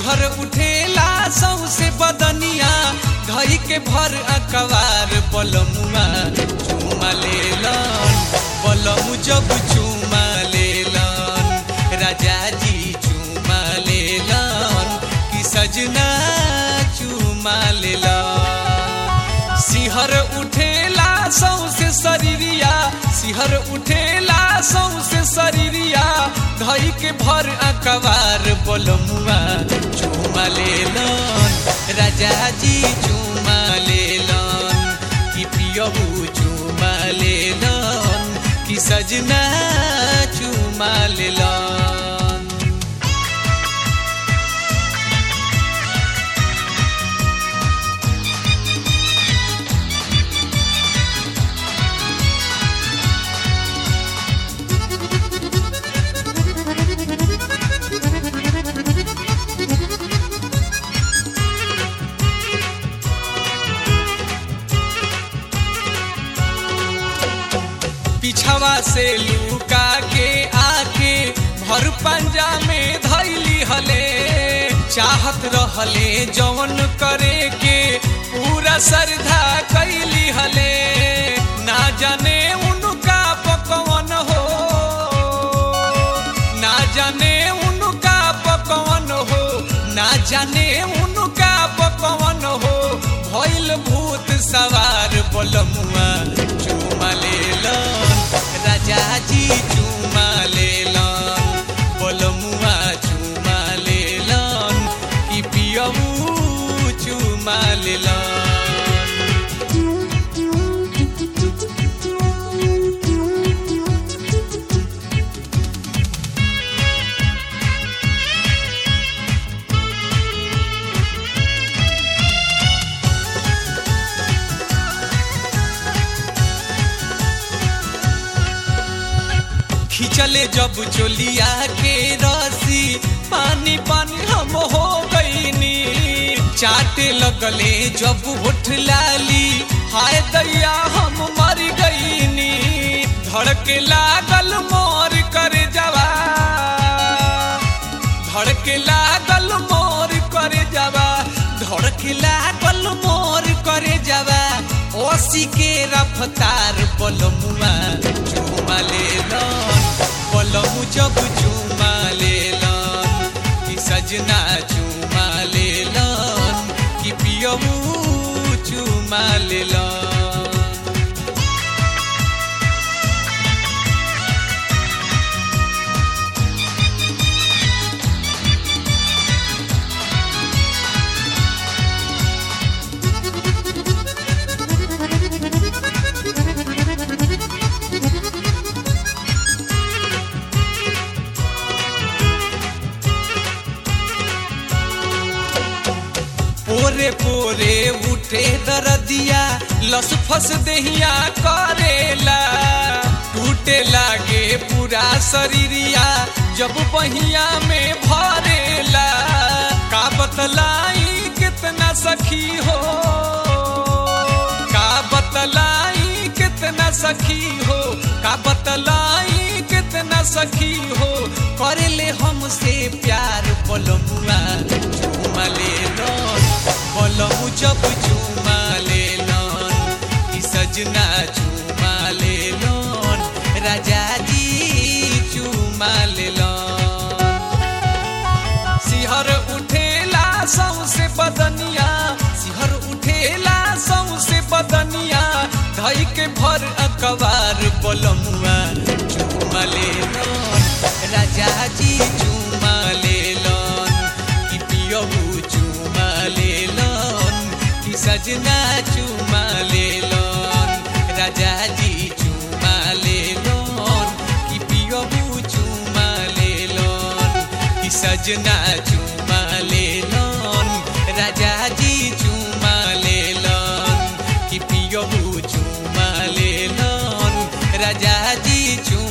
सिहर उठेला सौसे बदनिया धई के भर अकबार बलमुआ चुमा लेलन बलमु जब चुमा लेलन राजा जी चुमा लेलन कि सजना चुमा लेलन सिहर उठेला सौसे शरीरिया सिहर उठेला सौसे शरीरिया धई के भर अकबार बलमुआ चुमा लेलन राजा जी चुमा लेलन कि पियबू चुमा लेलन कि सजना चुमा लेलन पिछवा से लुका के आके भर पंजा में धैली हले चाहत रहले जवन करे के पूरा श्रद्धा कैली हले ना जाने उनका पकवन हो ना जाने उनका पकवन हो ना जाने उनका पकवन हो भइल भूत सवार बलमुआ चुमा लेलन राजा जी चुमा लेलन बलमुआ चुमा लेलन कि पियबू चुमा लेलन खिंचले जब चोलिया के रसी पानी पानी हम हो गईनी चाटे लगले जब होठ लाली हाय दैया हम मर गईनी धड़के लागल मोर कर जवा धड़के लागल मोर कर जवा धड़के लागल मोर करे जवा ओसी के रफ्तार बलमुआ चुमा लेलन बलमु जब चुमा लेलन कि सजना चुमा लेलन कि पियबू चुमा लेलन पोरे पोरे उठे दरदिया लस फस देहिया करेला टूटे लागे पूरा शरीरिया जब बहिया में भरेला का बतलाई कितना सखी हो का बतलाई कितना सखी हो का बतलाई कितना सखी हो करेले हमसे प्यार बलमुआ चुमा लेलन बलमु जब चुमा लेलन कि सजना चुमा लेलन राजा जी चुमा लेलन सिहर उठेला सौसे बदनिया सिहर उठेला सौसे बदनिया धई के भर अकबार बलमुआ चुमा लेलन राजा जी चुमा लेलन कि पियबू चुमा लेलन कि सजना चुमा लेलन राजा जी चुमा लेलन कि पियबू चुमा लेलन कि सजना चुमा लेलन राजा जी चुमा लेलन कि पियबू चुमा लेलन राजा जी चुमा